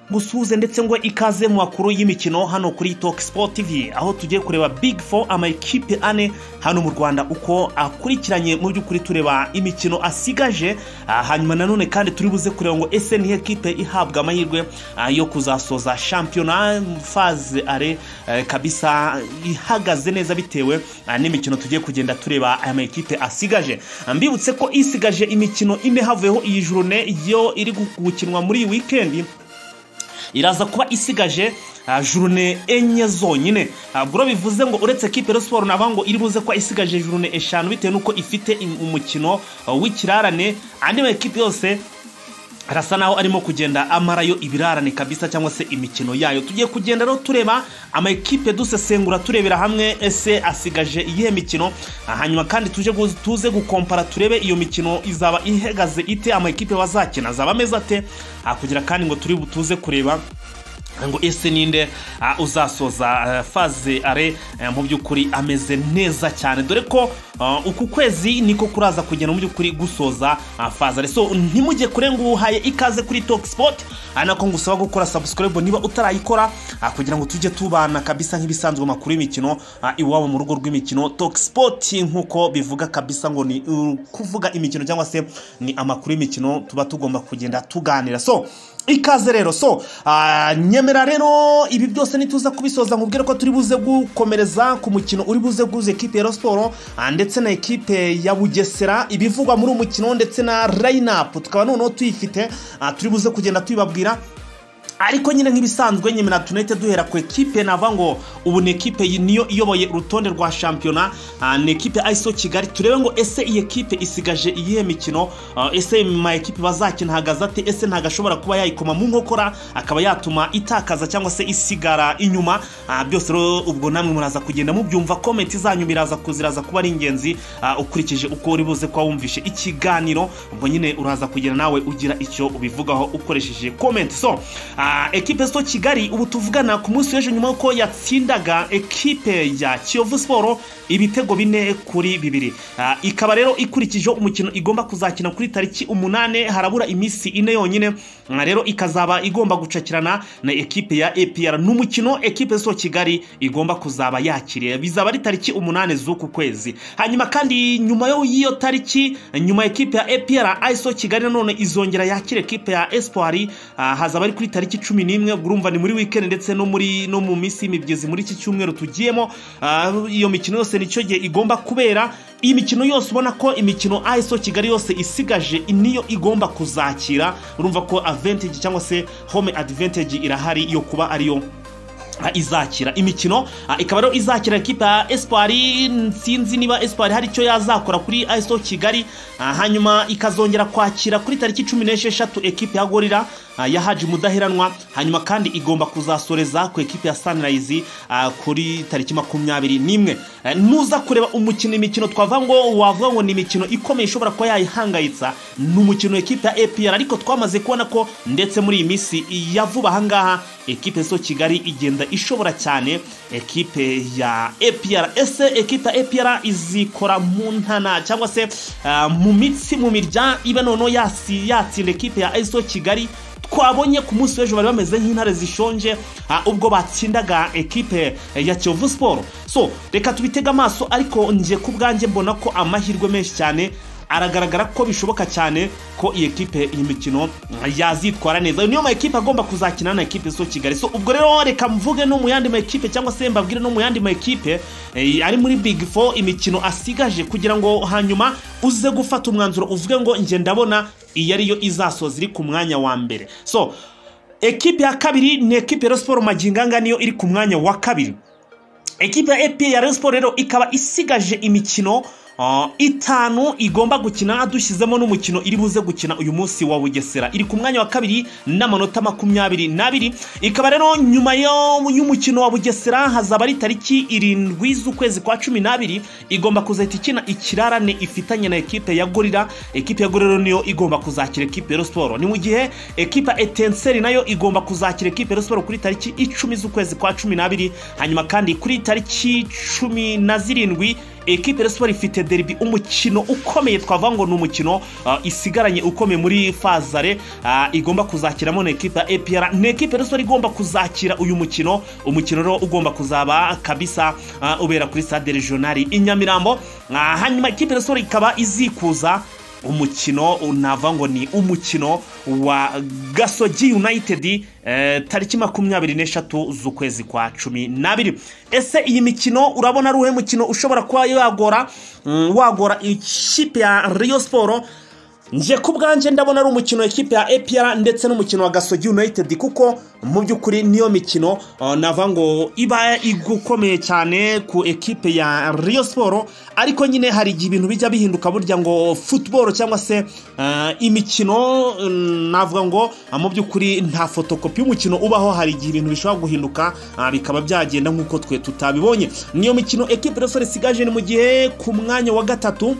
musuhuze ndetse ngo ikaze mu makuru y'imikino hano kuri toki sipoti tivi aho tugiye kureba big four amakipe ane hano mu rwanda uko akurikiranye mu by'ukuri tureba imikino asigaje hanyuma nanone kandi turi buze kureba ngo ese nihe kipe ihabwa amahirwe yo kuzasoza shampiyona faze are kabisa ihagaze neza bitewe n'imikino tugiye kugenda tureba aya makipe asigaje mbibutse ko isigaje imikino ine havuyeho iyi jurone yo iri gukinwa muri iyi wikendi iraza kuba isigaje jurune enye zonyine ntabwo bivuze ngo uretse kipe siporo navuga ngo iri buze kuba isigaje jurune eshanu bitewe n'uko ifite umukino w'ikirarane andi makipe yose arasa naho arimo kugenda amarayo ibirarane kabisa cyangwa se imikino yayo tugiye kugenda rero tureba amakipe dusesengura turebera hamwe ese asigaje iyihe mikino hanyuma kandi tuje tuze gukompara turebe iyo mikino izaba ihagaze ite amakipe bazakina azaba ameze ate hakugira kandi ngo turi butuze kureba ngo ese ninde uzasoza faze are mu by'ukuri ameze neza cyane dore ko uku kwezi niko kuraza kugenda mu by'ukuri gusoza faze are so ntimujye kure ngo uhaye ikaze kuri toki sipoti nako ngusaba gukora sabusikaribu niba utarayikora kugira ngo tujye tubana kabisa nk'ibisanzwe amakuru y'imikino iwabo mu rugo rw'imikino toki sipoti nk'uko bivuga kabisa ngo ni kuvuga imikino cyangwa se ni amakuru y'imikino tuba tugomba kugenda tuganira so ikaze rero so nyemera rero ibi byose ntituza kubisoza nkubwire ko turi buze gukomereza ku mukino uri buze guhuza ekipe ya siporo ndetse na ekipe ya bugesera ibivugwa muri uwo mukino ndetse na rayinapu tukaba noneho tuyifite turi buze kugenda tuyibabwira ariko nyine nk'ibisanzwe nyemera tunete duhera ku ekipe nava ngo ubu ni ekipe niyo iyoboye urutonde rwa shampiyona ni ekipe ayiso kigali turebe ngo ese iyi ekipe isigaje iyihe mikino ese ma ekipe bazakina hagaze ate ese ntabwo ashobora kuba yayikoma mu nkokora akaba yatuma itakaza cyangwa se isigara inyuma byose rero ubwo namwe muraza kugenda mubyumva komenti zanyu biraza kuziraza kuba ari ingenzi ukurikije uko uri buze kuba wumvishe ikiganiro ubwo nyine uraza kugenda nawe ugira icyo ubivugaho ukoresheje komenti so ekipe zo kigali ubu tuvugana ku munsi w'ejo nyuma y'uko yatsindaga ekipe ya kiyovu siporo ibitego bine kuri bibiri ikaba rero ikurikije umukino igomba kuzakina kuri tariki umunani harabura iminsi ine yonyine rero ikazaba igomba gucakirana na ekipe ya epr n'umukino ekipe zo kigali igomba kuzaba yakiriye bizaba ari tariki umunani z'uku kwezi hanyuma kandi nyuma y'iyo tariki nyuma ekipe ya epr iso kigali nanone izongera yakira ekipe ya espoir hazaba ari kuri tariki cumi n'imwe urumva ni muri wikendi ndetse no muri no mu minsi y'imigezi muri iki cyumweru tugiyemo iyo mikino yose nicyo gihe igomba kubera iyi mikino yose ubona ko imikino ayiso kigali yose isigaje niyo igomba kuzakira urumva ko avantage cyangwa se home advantage irahari yo kuba ariyo izakira imikino ikaba rero izakira ekipa ya esipari sinzi niba esipari hari icyo yazakora kuri ayiso kigali hanyuma ikazongera kwakira kuri tariki cumi n'esheshatu ekipa ya gorira ya haji mudaheranwa hanyuma kandi igomba kuzasoreza ku ekipi ya sanirayizi kuri tariki makumyabiri n'imwe nuza kureba umukino imikino twavuga ngo wavuga ngo ni imikino ikomeye ishobora kuba yayihangayitsa ni umukino ekipi ya epr ariko twamaze kubona ko ndetse muri iyi minsi ya vuba ahangaha ekipe zo kigali igenda ishobora cyane ekipe ya epr ese ekipe ya epr izikora mu ntana cyangwa se mu mitsi mu mirya iba noneho yatsinda ekipe ya eso kigali twabonye ku munsi w'ejo bari bameze nk'intare zishonje ubwo batsindaga ekipe ya kiyovu siporo so reka tubitege amaso ariko ngiye ku bwanjye mbona ko amahirwe menshi cyane aragaragara ko bishoboka cyane ko iyi ekipe iyi mikino yazitwara neza niyo ma ekipe agomba kuzakina na ekipe zo kigali so ubwo rero reka mvuge no mu yandi ma ekipe cyangwa se mbabwire no mu yandi ma ekipe ari muri big four imikino asigaje kugira ngo hanyuma uze gufata umwanzuro uvuge ngo njye ndabona iyi ariyo izasoza iri ku mwanya wa mbere so ekipe ya kabiri ni ekipe ya siporo maginganga niyo iri ku mwanya wa kabiri ekipe ya epi ya siporo rero ikaba isigaje imikino itanu igomba gukina dushyizemo n'umukino iri buze gukina uyu munsi wa bugesera iri ku mwanya wa kabiri n'amanota makumyabiri n'abiri ikaba rero nyuma y'umukino wa bugesera hazaba ari tariki irindwi z'ukwezi kwa cumi n'abiri igomba kuzahita ikina ikirarane ifitanye na ekipe ya gorira ekipe ya gorira niyo igomba kuzakira ekipe ya siporo ni mu gihe ekipa etenseri nayo igomba kuzakira ekipe ya siporo kuri tariki icumi z'ukwezi kwa cumi n'abiri hanyuma kandi kuri tariki cumi na zirindwi ekipe ya siporo ifite deribi umukino ukomeye twavuga ngo ni umukino ah, isigaranye ukomeye muri fazare ah, igomba kuzakiramo na ekipe ya epr ni ekipe ya siporo igomba kuzakira uyu mukino umukino rero ugomba kuzaba kabisa ah, ubera kuri stade regionali i nyamirambo Ah, hanyuma ekipe ya siporo ikaba izikuza umukino nava ngo ni umukino wa gasogi united eh, tariki makumyabiri n'eshatu z'ukwezi kwa cumi n'abiri ese iyi mikino urabona ari uwuhe mukino ushobora kuba wagora mm, wagora ikipe ya riyo siporo nje ku bwanjye ndabona ari umukino w'ikipe ya epr ndetse n'umukino wa gasogi united kuko mu by'ukuri niyo mikino uh, nava ngo iba igukomeye cyane ku ekipe ya riyo siporo ariko nyine hari igihe ibintu bijya bihinduka burya ngo futuboro cyangwa se uh, imikino mm, navuga ngo uh, mu by'ukuri nta fotokopi y'umukino ubaho hari igihe ibintu bishobora guhinduka uh, bikaba byagenda nk'uko twe tutabibonye niyo mikino ekipe riyo siporo isigaje ni mu gihe ku mwanya wa gatatu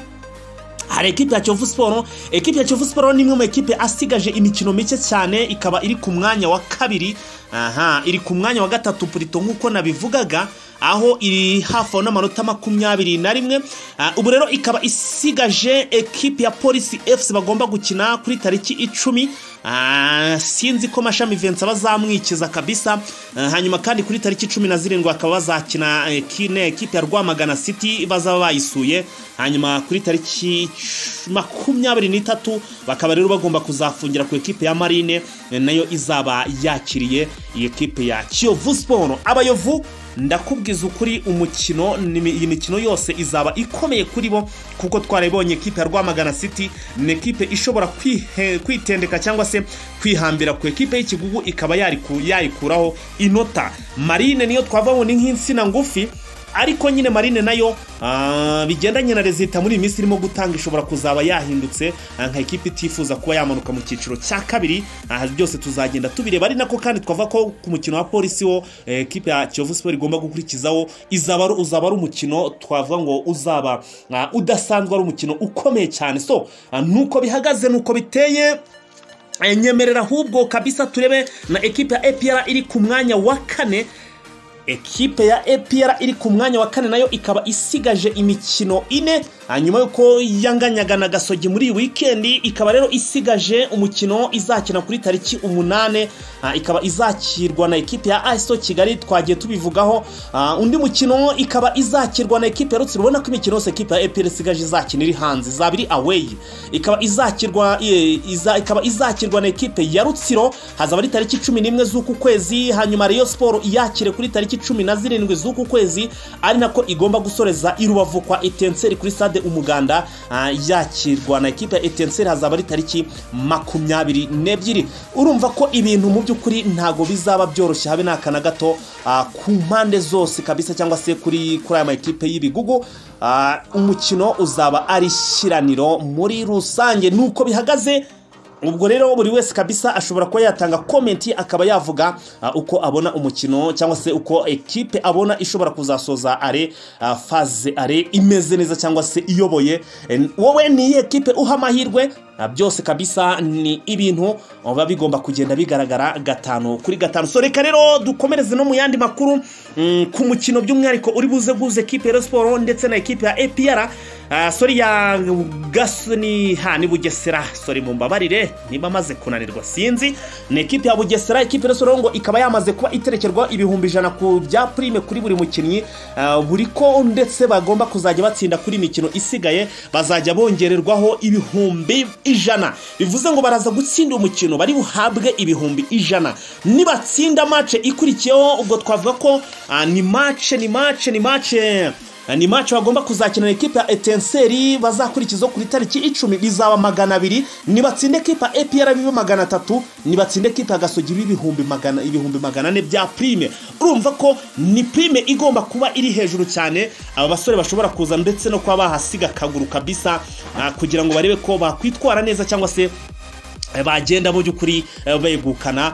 hari ekipe ya kiyovu siporo ekipe ya kiyovu siporo ni imwe mu ekipe asigaje imikino mike cyane ikaba iri ku mwanya wa kabiri aha iri ku mwanya wa gatatu purito nk'uko nabivugaga aho iri hafi aho n'amanota makumyabiri na rimwe Ah, ubu rero ikaba isigaje ekipe ya polisi efuse bagomba gukina kuri tariki icumi Ah, sinzi ko mashami vensa bazamwikiza kabisa Ah, hanyuma kandi kuri tariki cumi na zirindwi bakaba bazakina eh, ki- ne- ekipe ya rwamagana city bazaba bayisuye hanyuma kuri tariki c- makumyabiri n'itatu bakaba rero bagomba kuzafungira ku ekipe ya marine eh, nayo izaba yakiriye iyi ekipe ya kiyovu siporo abayovu ndakubwiza ukuri umukino ni- iyi mikino yose izaba ikomeye kuri bo kuko twarabonye ekipe ya rwamagana city ni ekipe ishobora kwihe- kwitendeka cyangwa se kwihambira ku ekipe y'ikigugu ikaba yariku- yayikuraho inota marine niyo twavuga ngo ni nk'insina ngufi ariko nyine marine nayo ah, bigendanye na rezita muri iyi minsi irimo gutanga ishobora kuzaba yahindutse ah, nka ekipa itifuza kuba yamanuka mu cyiciro cya kabiri aha byose tuzagenda tubireba ari nako kandi twavuga ko ku mukino wa polisi wo eh, ekipa ya kiyovu siporo igomba gukurikizaho izaba ari- uzaba ari umukino twavuga ngo uzaba ah, udasanzwe ari umukino ukomeye cyane so ah, nuko bihagaze nuko biteye eh, nyemerera ahubwo kabisa turebe na ekipa ya epr iri ku mwanya wa kane ekipe ya epr iri ku mwanya wa kane nayo ikaba isigaje imikino ine hanyuma yuko yanganyaga na gasogi muri iyi wikendi ikaba rero isigaje umukino izakina kuri tariki umunane ah, ikaba izakirwa na ekipe ya aso kigali twagiye tubivugaho Ah, undi mukino ikaba izakirwa na ekipe ya rutsiro ubona ko imikino yose ekipe ya epr isigaje izakina iri hanze izaba iri aweyi ikaba izakirwa eh, iza- ikaba izakirwa na ekipe ya rutsiro hazaba ari tariki cumi n'imwe z'uku kwezi hanyuma Rayon Sport yakire kuri tariki cumi na zirindwi z'uku kwezi ari nako igomba gusoreza i Rubavu kwa Etenseri kuri stade Umuganda ah, yakirwa na ekipe ya Etenseri hazaba ari tariki makumyabiri n'ebyiri urumva ko ibintu mu by'ukuri ntago bizaba byoroshye habe n'aka na gato ah, ku mpande zose kabisa cyangwa se kuri kuri aya makipe y'ibigugu Ah, umukino uzaba ari ishyiraniro muri rusange nuko bihagaze ubwo rero buri wese kabisa ashobora kuba yatanga komenti akaba yavuga ah, uko abona umukino cyangwa se uko ekipe abona ishobora kuzasoza are ah, faze are imeze neza cyangwa se iyoboye En- wowe ni iyihe ekipe uha amahirwe Ah, byose kabisa ni ibintu biba bigomba kugenda bigaragara gatanu kuri gatanu so reka rero dukomereze no mu yandi makuru mm, ku mukino by'umwihariko uri buze guhuza ekipe ya Rayon siporo ndetse na ekipe ya epr Ah, sorry ya gaso ni ha ni bugesera sorry mumbabarire niba amaze kunanirwa sinzi ni ekipe ya bugesera ekipe ya soro ngo ikaba yamaze kuba iterekerwa ibihumbi ijana ku bya prime kuri buri mukinnyi Ah, buri ko ndetse bagomba kuzajya batsinda kuri imikino isigaye bazajya bongererwaho ibihumbi ijana bivuze ngo baraza gutsinda umukino bari buhabwe ibihumbi ijana nibatsinda mace ikurikiyeho ubwo twavuga ko ah, ni mace ni mace ni mace ni match bagomba kuzakina na ekipa ya etenseri bazakurikizaho kuri tariki icumi bizaba magana abiri nibatsinda ekipa ya epr bibe magana atatu nibatsinda ekipa ya gasogi bibe ibihumbi magana ibihumbi magana ane bya prime urumva ko ni prime igomba kuba iri hejuru cyane aba basore bashobora kuza ndetse no kuba bahasiga akaguru kabisa ah, kugira ngo barebe ko bakwitwara neza cyangwa se bagenda mu by'ukuri begukana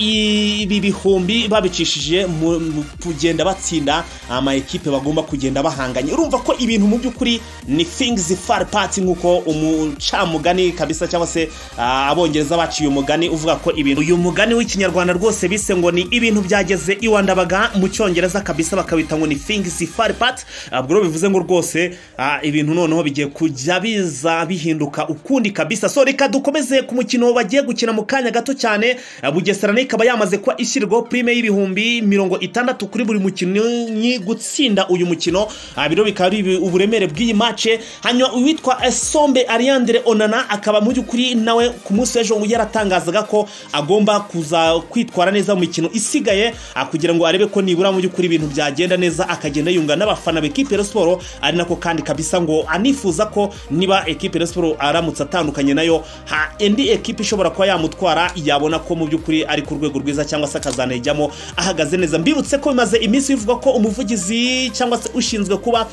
ibi bihumbi babicishije mu kugenda batsinda amayikipe bagomba kugenda bahanganye urumva ko ibintu mu by'ukuri ni fingizi fari pati nk'uko umucamugani kabisa cyangwa se abongereza baciye umugani uvuga ko ibintu uyu mugani w'ikinyarwanda rwose bise ngo ni ibintu byageze iwandabaga mu cyongereza kabisa bakabita ngo ni fingizi fari pati ubwo rero bivuze ngo rwose ibintu noneho bigiye kujya biza bihinduka ukundi kabisa so reka dukomeze ku mukino bagiye gukina mu kanya gato cyane bugesera ikaba yamaze kuba ishyirwaho purime y'ibihumbi mirongo itandatu kuri buri mukinnyi gutsinda uyu mukino biro bikaba ari uburemere bw'iyi mace hanyuma uwitwa esombe ariandire onana akaba mu by'ukuri nawe ku munsi w'ejo yaratangazaga ko agomba kuza kwitwara neza mu mikino isigaye kugira ngo arebe ko nibura mu by'ukuri ibintu byagenda neza akagenda yunga n'abafana b'ekipe ya siporo ari nako kandi kabisa ngo anifuza ko niba ekipe ya siporo aramutse atandukanye nayo indi ekipa ishobora kuba yamutwara yabona ko mu by'ukuri ari ku rwego rwiza cyangwa se akazanayijyamo ahagaze neza mbibutse ko bimaze iminsi bivuga ko umuvugizi cyangwa se ushinzwe kuba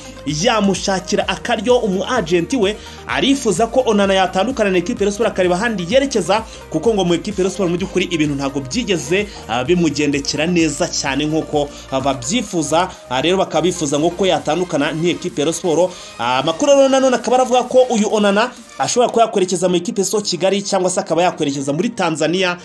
yamushakira akaryo umu ajenti we arifuza ko onana yatandukana na ekipa siporo akareba ahandi yerekeza kuko ngo mu ekipa siporo mu by'ukuri ibintu ntabwo byigeze bimugendekera neza cyane nk'uko babyifuza rero bakaba bifuza ngo ko yatandukana n'ikipe siporo amakuru rero nanone akaba aravuga ko uyu onana ashobora kuba yakwerekeza mu ikipe so kigali cyangwa se akaba yakwerekeza muri tanzania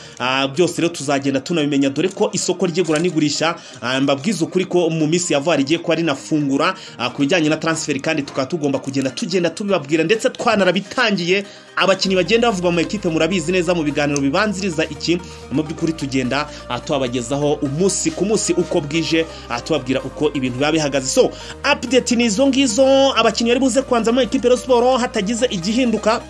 byose rero tuzagenda tunabimenya dore ko isoko ry'igura n'igurisha mbabwiza ukuri ko mu minsi ya vuba rigiye kuba rinafungura ku bijyanye na taransiferi kandi tukaba tugomba kugenda tugenda tubibabwira ndetse twanarabitangiye abakinnyi bagenda bavuga mu ekipe murabizi neza mu biganiro bibanziriza iki mu by'ukuri tugenda tubabagezaho umunsi ku munsi uko bwije tubabwira uko ibintu biba bihagaze so apudeti ni izo ngizo abakinnyi bari buze kubanza mu ekipe siporo hatagize igihinduka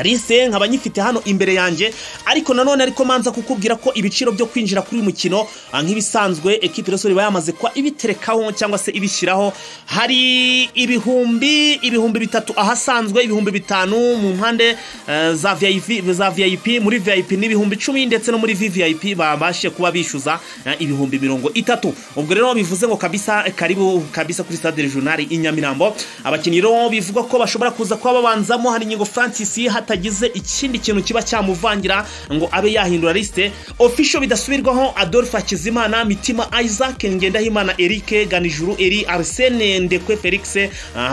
rise nkaba nyifite hano imbere yanjye ariko nanone ariko manza kukubwira ko ibiciro byo kwinjira kuri uyu mukino nk'ibisanzwe ekipi rero iba yamaze kuba ibiterekaho cyangwa se ibishyiraho hari ibihumbi ibihumbi bitatu ahasanzwe ibihumbi bitanu mu mpande za viyayipi za viyayipi muri viyayipi ni ibihumbi icumi ndetse no muri viyayipi babashe kuba bishyuza ibihumbi mirongo itatu ubwo rero bivuze ngo kabisa karibu kabisa kuri stade regionali i nyamirambo abakinnyi rero bivuga ko bashobora kuza kuba babanzamo hari ingingo francis hatagize ikindi kintu kiba cyamuvangira ngo abe yahindura lisite ofisho bidasubirwaho adolphe hakizimana mitima isaac ngendahimana eric ganijuru eri arsene ndekwe felix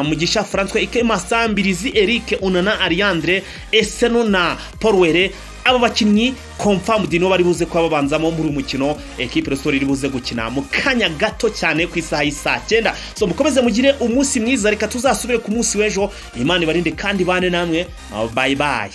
mugisha francois ikemasa mbirizi eric unana ariandre eseno na paul aba bakinnyi komfamudi nibo bari buze kuba babanzamo muri uyu mukino ekipe resitora iri buze gukina mu kanya gato cyane ku isaha y'isaa cyenda so mukomeze mugire umunsi mwiza reka tuzasubire ku munsi w'ejo imana ibarinde kandi bane namwe bayi bayi